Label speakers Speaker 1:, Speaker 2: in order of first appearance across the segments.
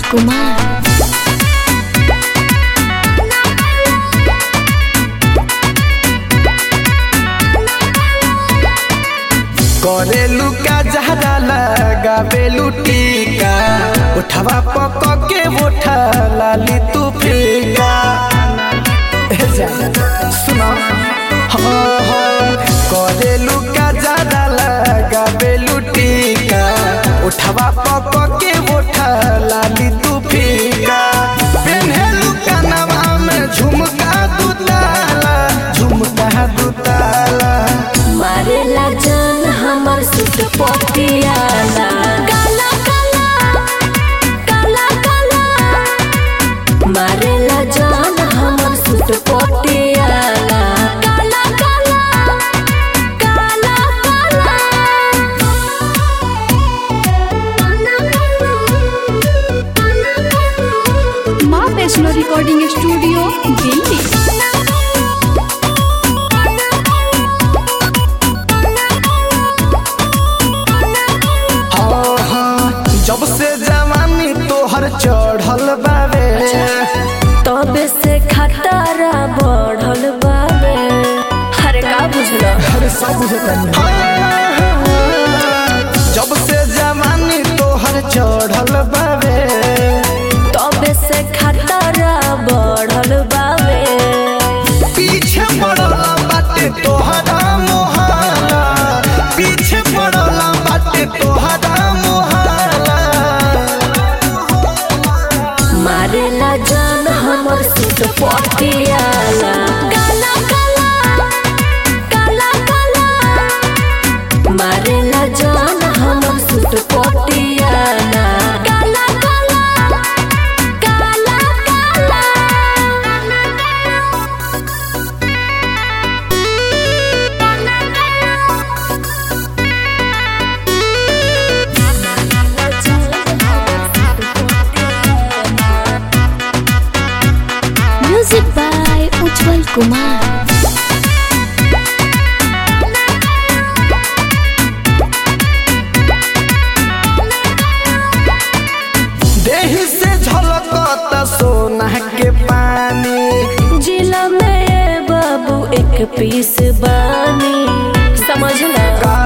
Speaker 1: कुमार
Speaker 2: करेलू का जहरा लगावेलू टीका उठवा पक के उठा लाली तू फीका ए जा, सुनो हाँ हाँ करेलू का जहरा लगावेलू टीका उठवा पक के उठा लाली तू फीका पेन्हेलू कनवा में झुमका दू ताला झुमका दू ताला
Speaker 1: मारेला जान हमर सुट पटियाला काला काला काला काला मारेला जान हमर सुट पटियाला काला काला काला काला
Speaker 3: माँ वैष्णो रिकॉर्डिंग स्टूडियो दिल्ली
Speaker 2: हाँ, हाँ, जब से जवानी तोहर चढ़ल बावे
Speaker 1: तबे से खतरा बढ़ल बावे हरे का बुझलो
Speaker 2: अरे सब बुझतानी जब से जवानी तोहर चढ़ल बावे
Speaker 1: तबे से खतरा बढ़ल बावे
Speaker 2: पीछे पड़ल बाटे तोहरा मोहाला पीछे पड़ल बाटे तोहरा मोहाला
Speaker 1: मारेला जान हमर सुट पटियाला काला काला काला काला मारेला जान हमर सुट पटियाला काला काला काला म्यूजिक बाय उज्जवल कुमार
Speaker 2: देही से झलकत सोना के पानी
Speaker 1: जिला में बाबू एक पीस बानी समझला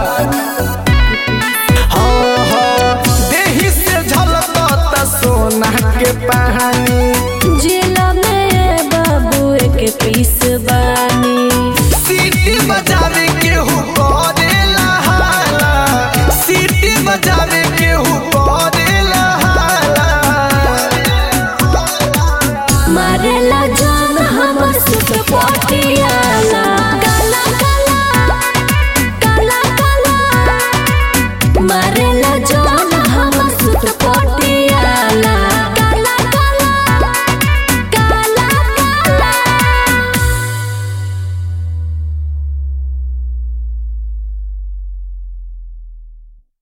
Speaker 2: हाँ हाँ देही से झलकत सोना के पानी
Speaker 1: जिला में बाबू एक पीस बानी
Speaker 2: सीटी बजावे के हु करेला हाला सीटी बजावे के हु करेला हाला
Speaker 1: मारेला जान हमर सुट पटियाला